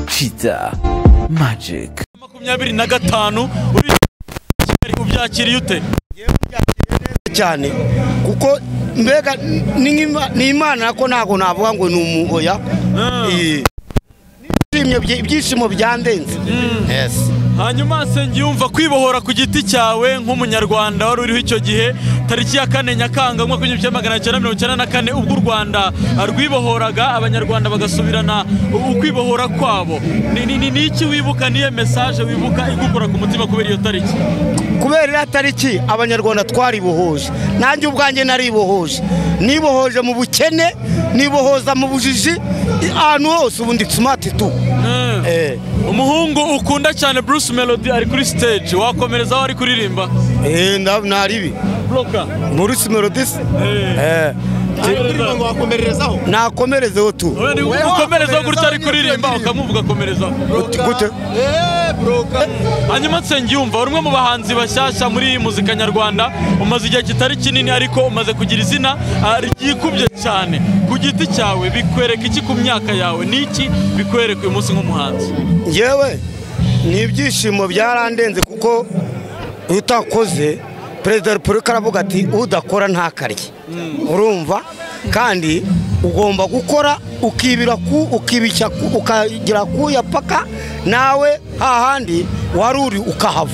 cheetah magic makumyabiri na gatanu ubi- ubyakiriye ute cyane kuko mbega ni nk'ima- ni imana ko ntabwo navuga ngo ni umuhoya ibyishimo byandenze Yes. hanyuma sengiyumva kwibohora ku giti cyawe nk'umunyarwanda wari uriho icyo gihe tariki ya kane nyakanga umwaka w'igihumbi kimwe magana cyenda mirongo icyenda na kane ubwo u rwanda rwibohoraga abanyarwanda bagasubirana ukwibohora kwabo Ni- ni ni- ni iki wibuka niyo mesaje wibuka igukora ku mutima kubera iyo tariki kubera iriya tariki abanyarwanda twaribohoje nanjye ubwanjye naribohoje nibohoje mu bukene nibohoza mu bujiji ahantu hose ubundi tumati tu Eh. umuhungu ukunda cyane bruce melody ari kuri stage wakomerezaho ari kuririmba Eh, nda- naribi buroka Maurice Melodis ngo wakomererezaho nakomerezeho tu ukomerezaho gutya ari kuririmba ukamuvuga akomerezaho gute eee buroka hanyuma nsengiyumva uri umwe mu bahanzi bashyashya muri iyi muzika nyarwanda umaze igihe kitari kinini ariko umaze kugira izina ah, ryikubye cyane ku giti cyawe bikwereka iki ku myaka yawe ni iki bikwereka uyu munsi nk'umuhanzi yewe ni ibyishimo byarandenze kuko iyo utakoze perezida wa repubulika aravuga ati udakora ntakarye urumva kandi ugomba gukora ukibira ku ukibishya ku ukagira ku yapaka nawe hahandi wari uri ukahava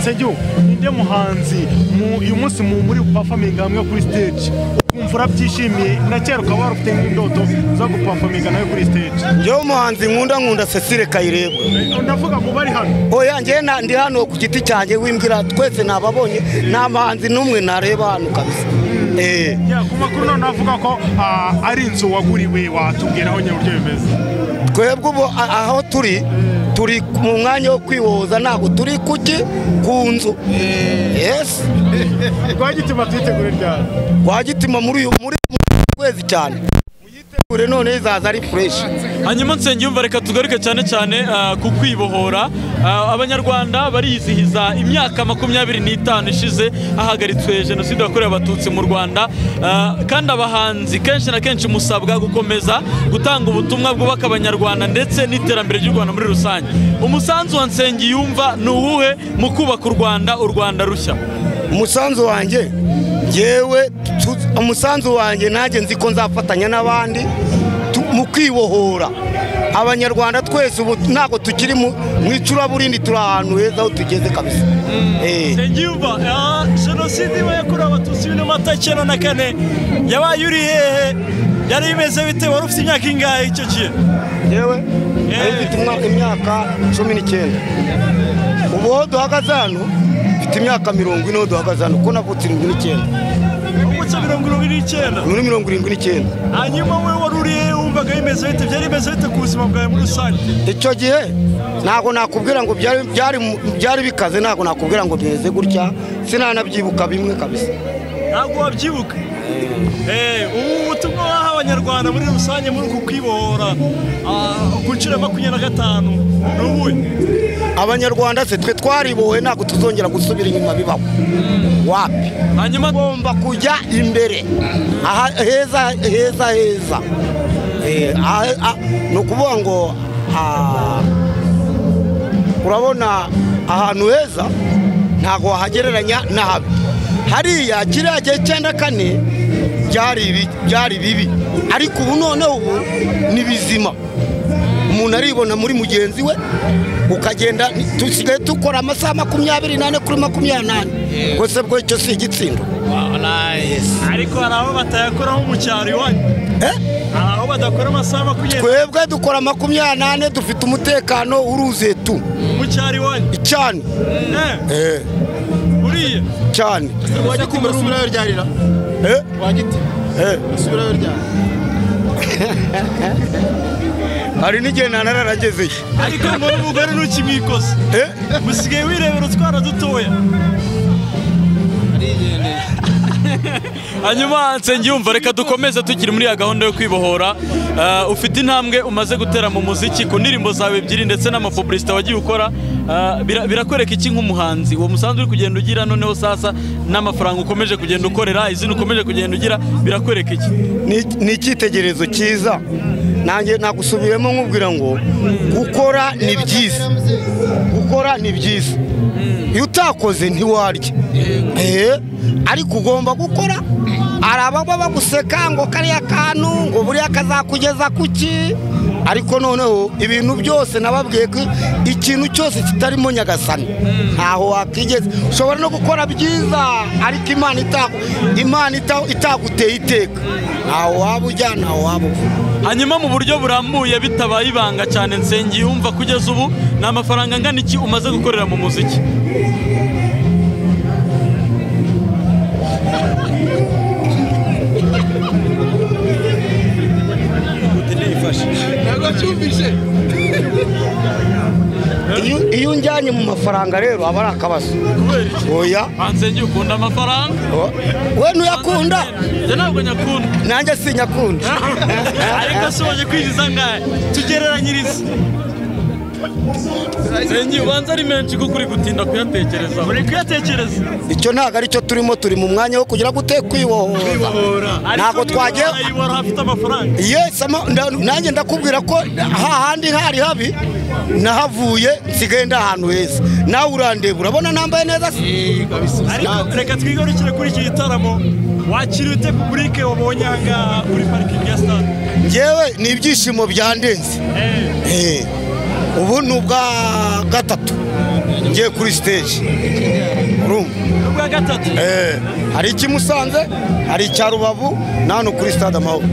segiu ninde muhanzi mu- uyu munsi mu- muri pafaminga hamwe kuri stage ukumva urabyishimiye na kera ukaba warufite nk'indoto zo gupafaminga nawe kuri stage njyewe umuhanzi nkunda nkunda cecile kayirebwa ndavuga ngo bari hano oya njyewe na- ndi hano ku giti cyanjye wimbwira twese nababonye nta muhanzi n'umwe nareba hano kabisa Eh. Ya, ku makuru none avuga ko ah, ari inzu waguriwe watubwiraho nyine uburyo bimeze twebwe ubu a- aho turi turi mu mwanya wo kwihoza ntabwo turi kuki ku nzu yesi rwagitima tuyitegure ryari rwagitima muri uyu muri uyu kwezi cyane muyitegure none izaza ari fureshi hanyuma nsengiyumva reka tugaruke cyane cyane ah, ku kwibohora Ah, abanyarwanda bariyizihiza imyaka makumyabiri n'itanu ishize hahagaritswe jenoside yakorewe abatutsi mu rwanda Ah, kandi abahanzi kenshi na kenshi musabwa gukomeza gutanga ubutumwa bwubaka abanyarwanda ndetse n'iterambere ry'u rwanda muri rusange umusanzu wa nsengiyumva ni uwuhe mu kubaka u rwanda u rwanda rushya umusanzu wanjye ngewe tu- umusanzu wanjye nanjye nzi ko nzafatanya n'abandi tu- mu kwibohora abanyarwanda twese ubu ntabwo tukiri mu mu icuraburindi turi ahantu heza aho tugeze kabisa Eh. nsengiyumva jenoside iba yakorewe abatutsi bibiri n'amata icyenda na kane yabaye uri hehe yari imeze bite wari ufite imyaka ingahe icyo gihe yewe nari mfite umwa- imyaka cumi n'icyenda ubu aho duhagaze hano mfite imyaka mirongo ine aho duhagaze hano kuko navutse irindwi n'icyenda umuco mirongo irindwi n'icyenda muri mirongo irindwi n'icyenda hanyuma we wari uri hehe wumvaga bimeze bite byari bimeze bite ku buzima bwawe muri rusange icyo gihe ntabwo nakubwira ngo byari- byari mu- byari bikaze ntabwo nakubwira ngo bimeze gutya sinanabyibuka bimwe kabisa ntabwo wabyibuka Eh, ubu butumwa waha abanyarwanda muri rusange muri uku kwibohora ah, ku nshuro ya makumyabiri na gatanu ni ubuhe abanyarwanda se twe twaribowe ntabwo tuzongera gusubira inyuma bibaho wapi hanyuma tugomba kujya imbere aha heza heza heza Eh, aha- ah, ni ukuvuga ngo ah, urabona ahantu heza ntabwo wahagereranya n'ahabi hariya kiriya gihe cyenda kane byari ibi- byari bibi ariko ubu noneho ubu ni bizima umuntu aribona muri mugenzi we ukagenda dusigaye dukora amasaha makumyabiri n'ane kuri makumyabiri n'ane rwose bwo icyo si igitsindo ariko hari aho batayakoraho mu cyaro iwanyu Eh? hari aho badakora amasaha makumyabiri twebwe dukora makumyabiri n'ane dufite umutekano uruzuye tu mu cyaro iwanyu cyane Eh, Eh, uriya cyane wagitima urasubirayo ryarira Eh, wagitima eh. urasubirayo ryari hari n'igihe nanaragezeyo ariko mbona umugore ntukimwikoze Eh, musigaye wirebera utwana dutoya hanyuma nsengiyumva reka dukomeze tukiri muri ya gahunda yo kwibohora Ah, ufite intambwe umaze gutera mu muziki ku ndirimbo zawe ebyiri ndetse n'amapubulisita wagiye ukora Ah, bira- birakwereka iki nk'umuhanzi uwo musanzu uri kugenda ugira noneho sasa n'amafaranga ukomeje kugenda ukorera izina ukomeje kugenda ugira birakwereka iki Ni- ni icyitegererezo cyiza nanjye nagusubiyemo nkubwira ngo gukora ni byiza gukora ni byiza iyo utakoze ntiwarya Eh, ariko ugomba gukora hari ababa baguseka ngo kariya kantu ngo buriya kazakugeza kuki ariko noneho ibintu byose nababwiye ko ikintu cyose kitarimo nyagasani ntaho wakigeza ushobora no gukora byiza ariko imana itagu- imana ita- itaguteye iteka ntaho waba ujya ntaho waba uva hanyuma mu buryo burambuye bitabaye ibanga cyane nsengiyumva kugeza ubu ni amafaranga angana iki umaze gukorera mu muziki ntabwo cyumvise iyo iyo unjyanye mu mafaranga rero aba ari akabazo oya Ansengeye ukunda amafaranga o- we ntuyakunda njye ntabwo nyakunda nanjye sinyakunda ariko asoje kwinjiza ngahe tugereranyirize sengi ubanza ari menshi kuko uri gutinda kuyatekereza uri kuyatekereza icyo ntabwo aricyo turimo turi mu mwanya wo kugira ngo ute kwibohoza Ntabwo twagiye- wari hafite amafaranga yes ama- nda- nanjye ndakubwira ko hahandi hari habi nahavuye nsigaye ndi ahantu heza nawe urandeba urabona nambaye neza se ariko reka twigarukire kuri iki gitaramo wakiriye ute publike wabonye ahangaha kuri parikingi ya sitade ngewe ni ibyishimo byandenze Eh, ubu ni ubwa gatatu ngiye kuri siteji urumva ubwa gatatu Eh, hari iki Musanze hari icya rubavu na hano kuri stade amahoro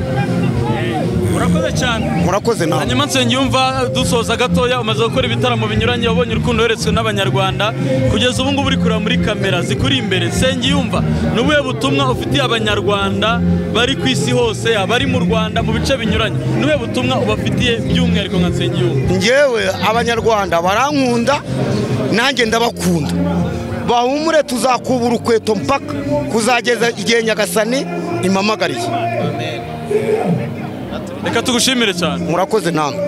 urakoze cyane murakoze nawe hanyuma nsengiyumva dusoza gatoya umaze gukora ibitaramo binyuranye wabonye urukundo weretswe n'abanyarwanda kugeza ubu ngubu uri kureba muri kamera zikuri imbere nsengiyumva ni ubuhe butumwa ufitiye abanyarwanda bari ku isi hose abari mu rwanda mu bice binyuranye ni ubuhe butumwa ubafitiye by'umwihariko nka nsengiyumva ngewe abanyarwanda barankunda nanjye ndabakunda bahumure tuzakubura ukweto mpaka kuzageza igihe nyagasani impamagariye reka tugushimire cyane murakoze namwe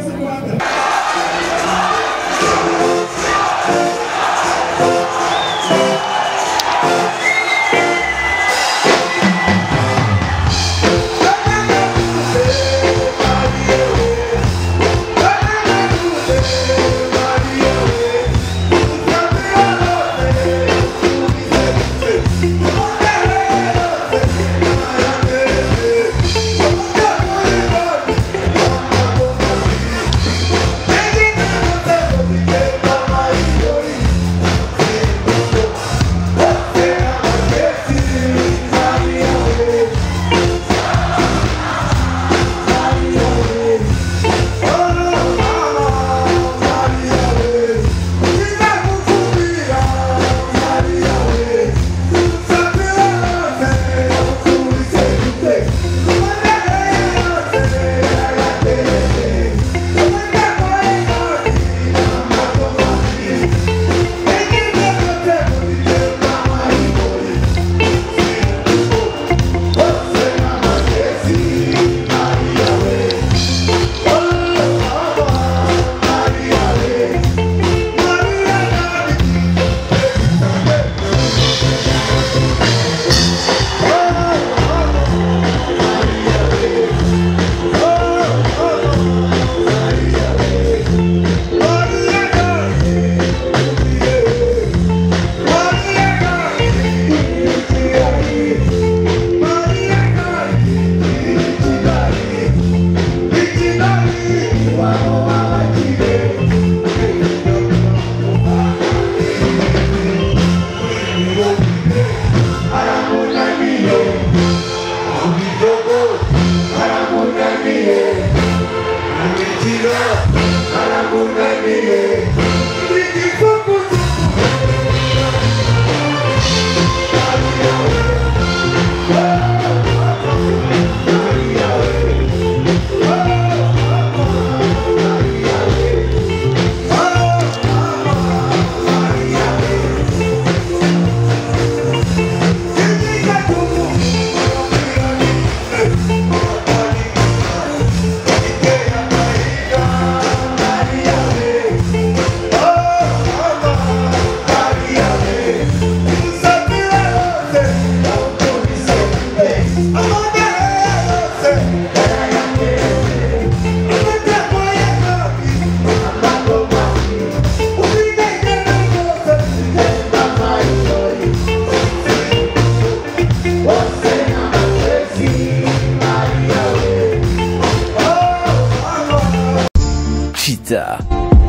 Thank you.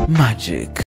Magic.